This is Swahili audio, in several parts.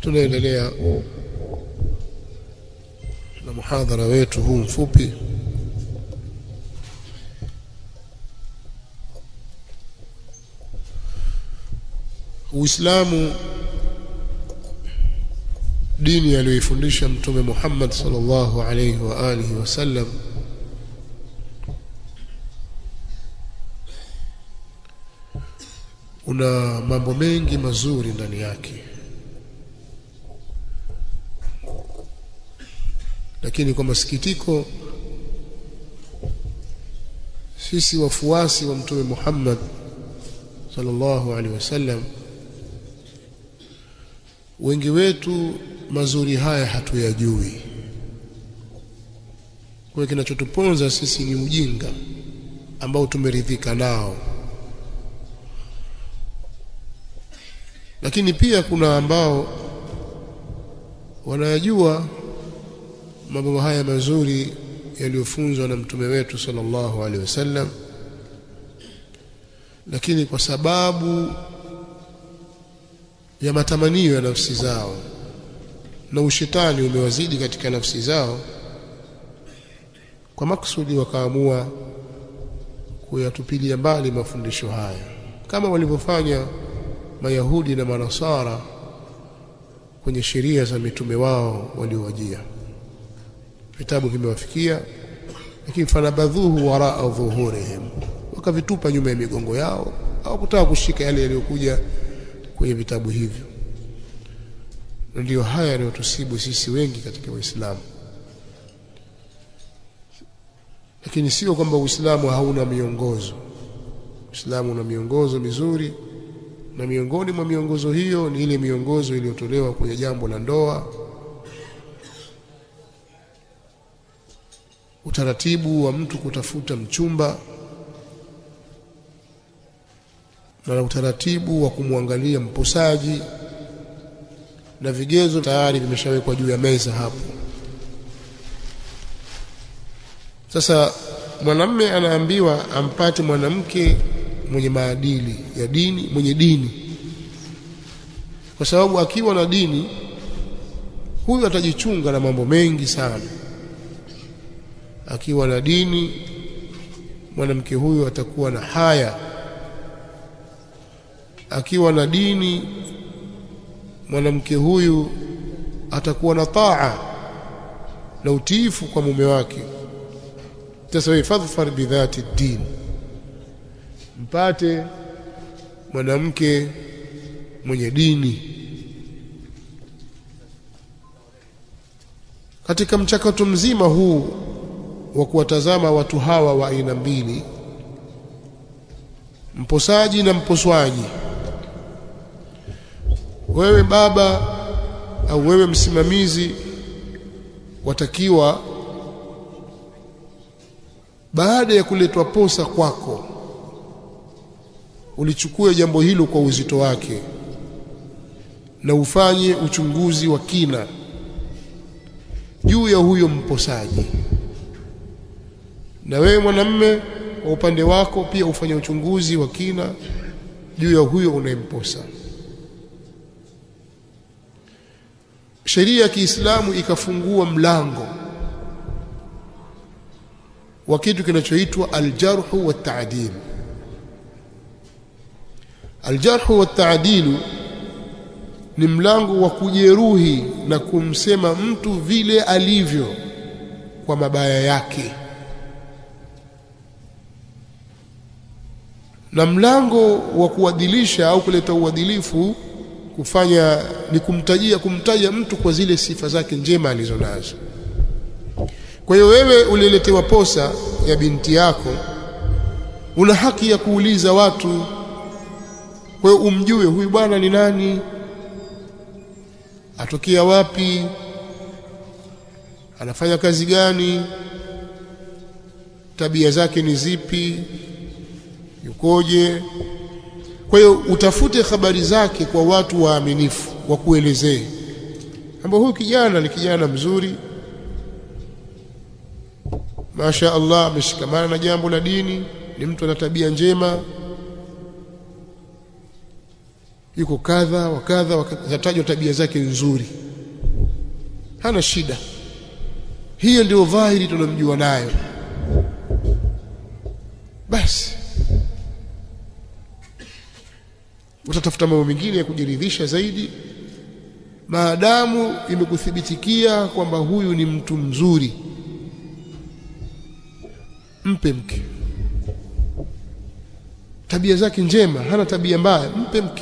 tunaendelea na muhadhara wetu huu mfupi Uislamu dini aliyoifundisha mtume Muhammad sallallahu alayhi wa alihi wasallam una mambo mengi mazuri ndani yake lakini kwa masikitiko sisi wafuasi wa mtume Muhammad sallallahu alaihi wasallam wengi wetu mazuri haya hatuyajui kwa kinachotuponza sisi ni ujinga ambao tumeridhika nao lakini pia kuna ambao wanayajua mambo haya mazuri yaliyofunzwa na mtume wetu sallallahu alaihi wasallam lakini kwa sababu ya matamanio ya nafsi zao na ushetani umewazidi katika nafsi zao kwa maksudi wakaamua kuyatupilia mbali mafundisho haya kama walivyofanya mayahudi na manasara kwenye sheria za mitume wao waliowajia vitabu vimewafikia lakini fanabadhuhu waraa dhuhurihim wakavitupa nyuma ya migongo yao au kutaka kushika yale yaliyokuja kwenye vitabu hivyo na ndiyo haya yanayotusibu sisi wengi katika Uislamu lakini sio kwamba Uislamu hauna miongozo Uislamu una miongozo mizuri na miongoni mwa miongozo hiyo ni ile miongozo iliyotolewa kwenye jambo la ndoa utaratibu wa mtu kutafuta mchumba na utaratibu wa kumwangalia mposaji na vigezo tayari vimeshawekwa juu ya meza hapo sasa mwanamme anaambiwa ampate mwanamke mwenye maadili ya dini mwenye dini kwa sababu akiwa na dini huyu atajichunga na mambo mengi sana akiwa na dini mwanamke huyu atakuwa na haya akiwa na dini mwanamke huyu atakuwa na taa na utiifu kwa mume wake sasa wewe fadhfar bidhati din mpate mwanamke mwenye dini katika mchakato mzima huu wa kuwatazama watu hawa wa aina mbili mposaji na mposwaji wewe baba au wewe msimamizi watakiwa baada ya kuletwa posa kwako ulichukue jambo hilo kwa uzito wake na ufanye uchunguzi wa kina juu ya huyo mposaji na wewe mwanamme kwa upande wako pia ufanye uchunguzi wa kina juu ya huyo unayemposa sheria ya Kiislamu ikafungua mlango wa kitu kinachoitwa aljarhu wa taadil aljarhu wa taadil ni mlango wa kujeruhi na kumsema mtu vile alivyo kwa mabaya yake na mlango wa kuadilisha au kuleta uadilifu kufanya ni kumtajia kumtaja mtu kwa zile sifa zake njema alizonazo kwa hiyo wewe uliletewa posa ya binti yako una haki ya kuuliza watu kwa hiyo umjue huyu bwana ni nani atokea wapi anafanya kazi gani tabia zake ni zipi yukoje kwa hiyo utafute habari zake kwa watu waaminifu wakuelezee ambao huyu kijana ni kijana mzuri Masha Allah ameshikamana na jambo la dini ni mtu ana tabia njema yuko kadha wa kadha zatajwa tabia zake nzuri hana shida hiyo ndio dhahiri tunamjua nayo basi utatafuta mambo mengine ya kujiridhisha zaidi maadamu imekuthibitikia kwamba huyu ni mtu mzuri mpe mke tabia zake njema hana tabia mbaya mpe mke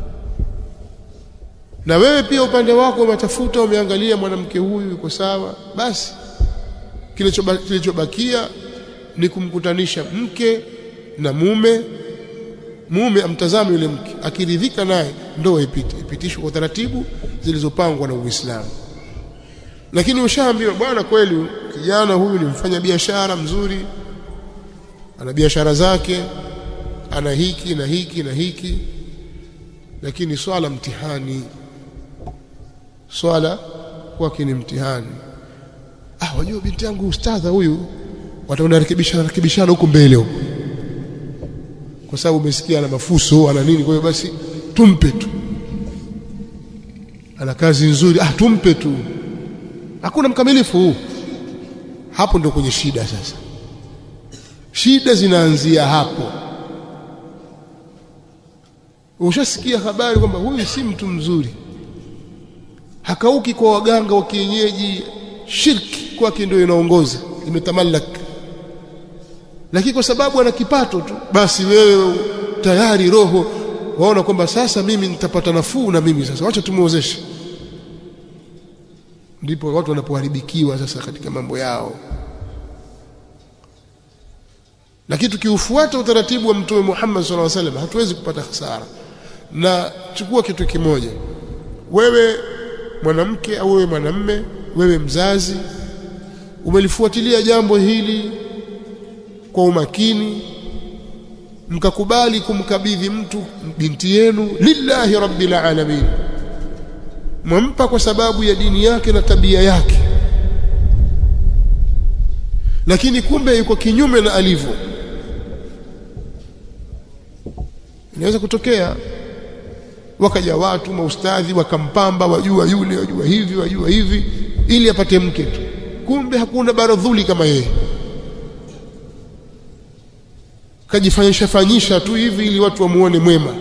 na wewe pia upande wako umetafuta umeangalia mwanamke huyu yuko sawa basi kilichobakia ni kumkutanisha mke na mume mume amtazame yule mke akiridhika naye ndoa ipite ipitishwe kwa taratibu zilizopangwa na Uislamu lakini ushaambiwa bwana kweli kijana huyu ni mfanya biashara mzuri ana biashara zake ana hiki na hiki na hiki lakini swala mtihani swala kwake ni mtihani ah wajua binti yangu ustadha huyu wataona rekebishana rekebishana huko mbele huko kwa sababu umesikia ana mafuso ana nini kwa hiyo basi tumpe tu ana kazi nzuri ah tumpe tu hakuna mkamilifu huu hapo ndio kwenye shida sasa shida zinaanzia hapo ushasikia habari kwamba huyu si mtu mzuri hakauki kwa waganga wa kienyeji shirki kwake ndio inaongoza imetamalak lakini kwa sababu ana kipato tu basi wewe tayari roho waona kwamba sasa mimi nitapata nafuu na mimi sasa wacha tumuozeshe ndipo watu wanapoharibikiwa sasa katika mambo yao lakini tukiufuata utaratibu wa mtume Muhammad sallallahu alaihi wasallam hatuwezi kupata hasara na chukua kitu kimoja wewe mwanamke au wewe mwanamme wewe mzazi umelifuatilia jambo hili kwa umakini mkakubali kumkabidhi mtu binti yenu lillahi rabbil alamin mwampa kwa sababu ya dini yake na tabia yake lakini kumbe yuko kinyume na alivyo inaweza kutokea wakaja watu maustadhi wakampamba wajua yule wajua hivi wajua hivi ili apate mke tu kumbe hakuna baradhuli kama yeye kajifanyisha fanyisha tu hivi ili watu wamuone mwema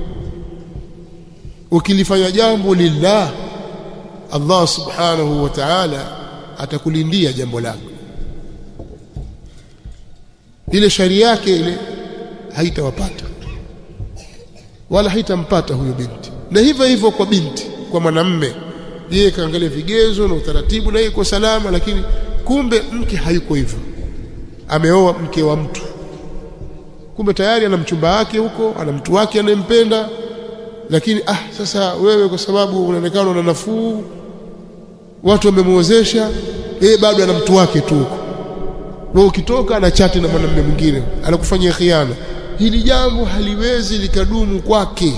ukilifanya jambo lillah Allah subhanahu wa ta'ala atakulindia jambo lako ile sharia yake ile haitawapata wala haitampata huyo binti na hivyo hivyo kwa binti kwa mwanamme yeye kaangalia vigezo na utaratibu na yeye iko salama lakini kumbe mke hayuko hivyo ameoa mke wa mtu kumbe tayari ana mchumba wake huko ana mtu wake anayempenda lakini ah sasa wewe kwa sababu unaonekana una nafuu watu wamemuozesha yeye bado ana mtu wake tu huko wewe ukitoka ana chati na mwanamume mwingine anakufanyia khiana hili jambo haliwezi likadumu kwake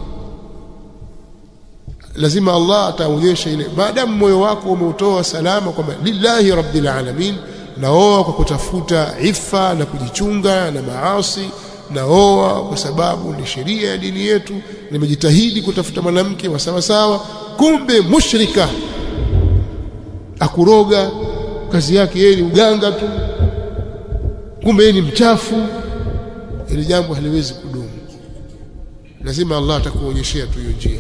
lazima Allah ataonyesha ile maadamu moyo wako umeutoa salama kwamba lillahi rabbil alamin naoa kwa kutafuta ifa na kujichunga na maasi naoa kwa sababu ni sheria ya dini yetu nimejitahidi kutafuta mwanamke wa sawa sawa kumbe mushrika akuroga kazi yake yeye ni uganga tu kumbe yeye ni mchafu ili jambo haliwezi kudumu lazima Allah atakuonyeshea tu hiyo njia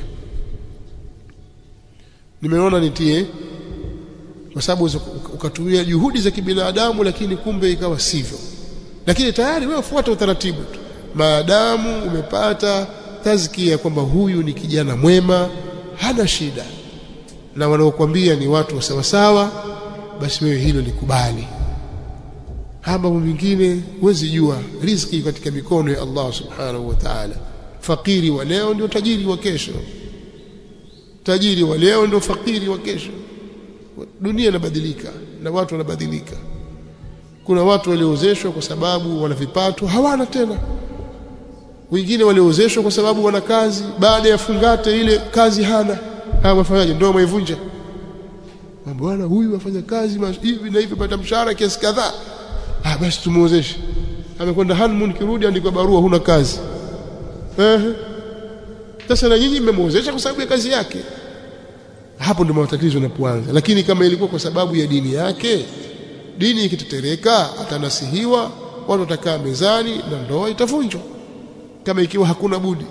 nimeona nitie kwa sababu ukatumia juhudi za kibinadamu lakini kumbe ikawa sivyo lakini tayari wewe fuata utaratibu tu maadamu umepata tazkia kwamba huyu ni kijana mwema hana shida na wanaokuambia ni watu sawa sawa basi wewe hilo likubali mambo mengine huwezi jua riziki katika mikono ya Allah subhanahu wa ta'ala fakiri wa leo ndio tajiri wa kesho tajiri wa leo ndio fakiri wa kesho dunia inabadilika na watu wanabadilika kuna watu waliozeshwa kwa sababu wana vipato hawana tena wengine waliozeshwa kwa sababu wana kazi baada ya fungate ile kazi hana hawa wafanyaje ndio waivunja bwana huyu afanya kazi hivi na hivi pata mshahara kiasi kadhaa ah basi tumuozeshe amekwenda honeymoon kirudi andikwa barua huna kazi ehe sasa na nyinyi mmemwozesha kwa sababu ya kazi yake hapo ndio matatizo yanapoanza lakini kama ilikuwa kwa sababu ya dini yake dini ikitetereka atanasihiwa watu watakaa mezani na ndoa itavunjwa kama ikiwa hakuna budi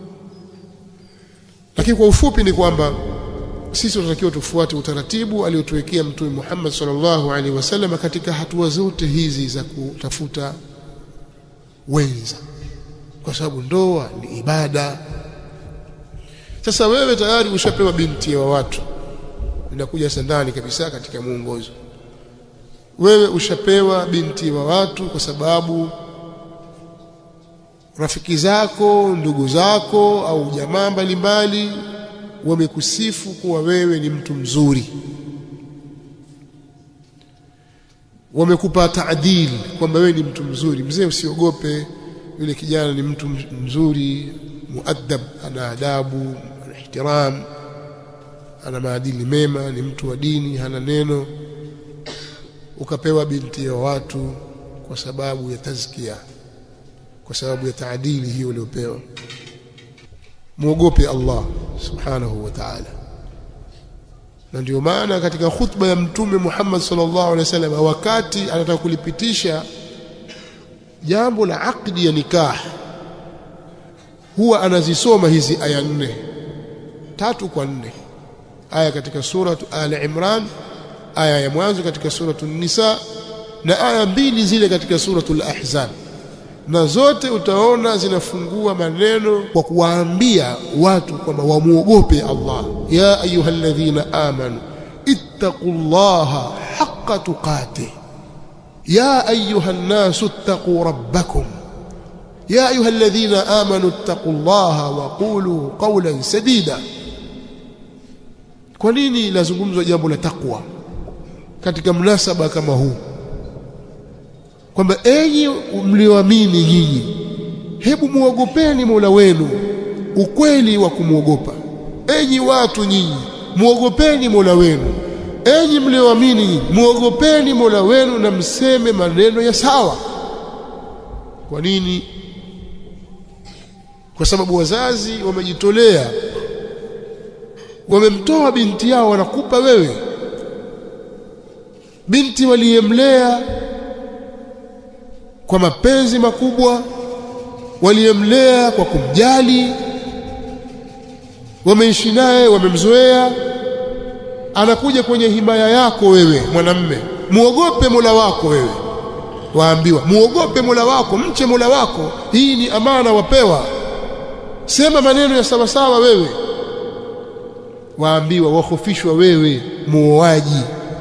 lakini kwa ufupi ni kwamba sisi tunatakiwa tufuate utaratibu aliotuwekea mtume Muhammad sallallahu alaihi wasallam katika hatua zote hizi za kutafuta wenza kwa sababu ndoa ni ibada sasa wewe tayari ushapewa binti wa watu inakuja sandani kabisa katika muongozo wewe ushapewa binti wa watu kwa sababu rafiki zako ndugu zako au jamaa mbalimbali wamekusifu kuwa wewe ni mtu mzuri wamekupa taadili kwamba wewe ni mtu mzuri mzee usiogope yule kijana ni mtu mzuri muadab ana adabu ana ihtiram ana maadili mema ni mtu wa dini hana neno ukapewa binti ya watu kwa sababu ya tazkia kwa sababu ya taadili hiyo uliopewa muogope Allah subhanahu wa ta'ala na ndio maana katika khutba ya mtume Muhammad sallallahu alaihi wasallam wakati anataka kulipitisha jambo la akdi ya nikah huwa anazisoma hizi aya nne tatu kwa nne aya katika suratu Ali Imran aya ya mwanzo katika suratu Nisa na aya mbili zile katika suratul Ahzab na zote utaona zinafungua maneno kwa kuwaambia watu kwamba wamuogope Allah ya ayyuhalladhina amanu ittaqullaha haqqa tuqatih ya ayyuhan nasu ittaqu rabbakum ya ayyuhalladhina amanu ittaqullaha wa qulu qawlan sadida kwa nini lazungumzwa jambo la takwa katika mnasaba kama huu kwamba enyi mlioamini nyinyi hebu muogopeni Mola wenu ukweli wa kumwogopa enyi watu nyinyi muogopeni Mola wenu enyi mlioamini muogopeni Mola wenu na mseme maneno ya sawa kwa nini kwa sababu wazazi wamejitolea wamemtoa binti yao wanakupa wewe binti waliyemlea kwa mapenzi makubwa waliyemlea kwa kumjali wameishi naye wamemzoea anakuja kwenye himaya yako wewe mwanamme muogope Mola wako wewe waambiwa muogope Mola wako mche Mola wako hii ni amana wapewa sema maneno ya sawa sawa wewe waambiwa wahofishwa wewe muoaji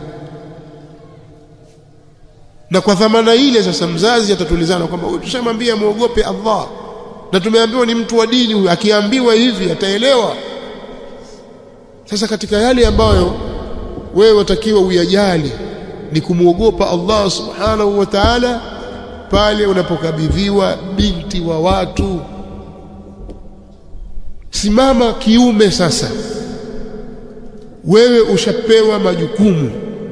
na kwa dhamana ile sasa mzazi atatulizana kwamba huyu tushamwambia muogope Allah na tumeambiwa ni mtu wa dini huyu akiambiwa hivi ataelewa sasa katika yale ambayo wewe watakiwa uyajali ni kumwogopa Allah subhanahu wa ta'ala pale unapokabidhiwa binti wa watu simama kiume sasa wewe ushapewa majukumu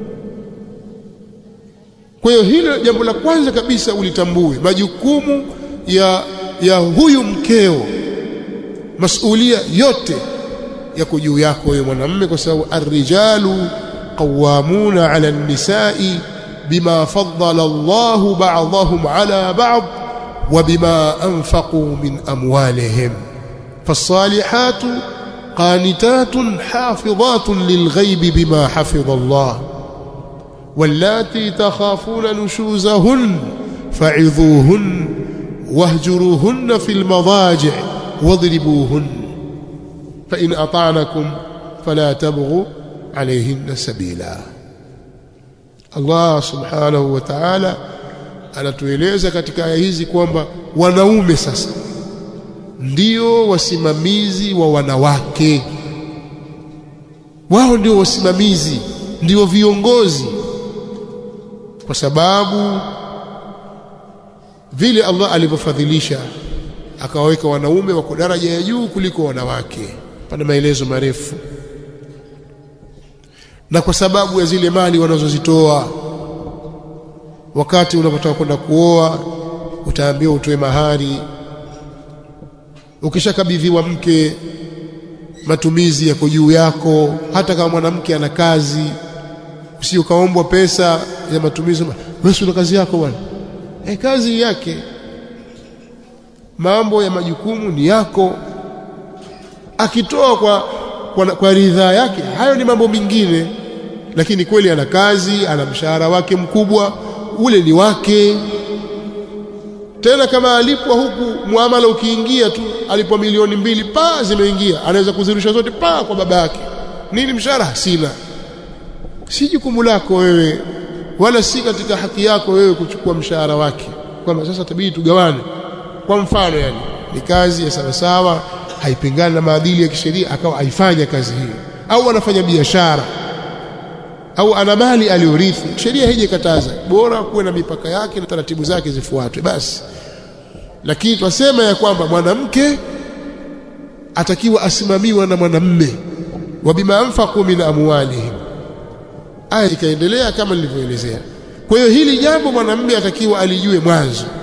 kwa hiyo hilo jambo la kwanza kabisa ulitambue majukumu ya ya huyu mkeo masulia yote yako juu yako wewe mwanamume kwa sababu arrijalu qawamuna ala an-nisa'i bima faddala Allahu ba'dahum ala ba'd wa bima anfaqu min amwalihim فالصالحات قانتات حافظات للغيب بما حفظ الله واللاتي تخافون نشوزهن فعظوهن واهجروهن في المضاجع واضربوهن فإن أطعنكم فلا تبغوا عليهن سبيلا الله سبحانه وتعالى anatueleza katika aya hizi kwamba wanaume sasa ndio wasimamizi wa wanawake wao ndio wasimamizi ndio viongozi kwa sababu vile Allah alivyofadhilisha akawaweka wanaume wako daraja ya juu kuliko wanawake pana maelezo marefu na kwa sababu ya zile mali wanazozitoa wakati unapotaka kwenda kuoa utaambiwa utoe mahari ukishakabidhiwa mke matumizi yako juu yako hata kama mwanamke ana kazi usio kaombwa pesa ya matumizi wewe una kazi yako bwana eh kazi yake mambo ya majukumu ni yako akitoa kwa kwa, kwa ridhaa yake hayo ni mambo mengine lakini kweli ana kazi ana mshahara wake mkubwa ule ni wake tena kama alipwa huku muamala ukiingia tu alipwa milioni mbili pa zimeingia anaweza kuzirusha zote pa kwa baba yake nini mshahara sina si jukumu lako wewe wala si katika haki yako wewe kuchukua mshahara wake kwamba sasa tabidi tugawane kwa mfano yani ni kazi ya sawasawa haipingani na maadili ya kisheria akawa aifanya kazi hiyo au anafanya biashara au ana mali aliyorithi sheria haijakataza bora kuwe na mipaka yake na taratibu zake zifuatwe basi lakini twasema ya kwamba mwanamke atakiwa asimamiwa na mwanamme wa bima anfaqu min amwalihim aya ikaendelea kama nilivyoelezea kwa hiyo hili jambo mwanamme atakiwa alijue mwanzo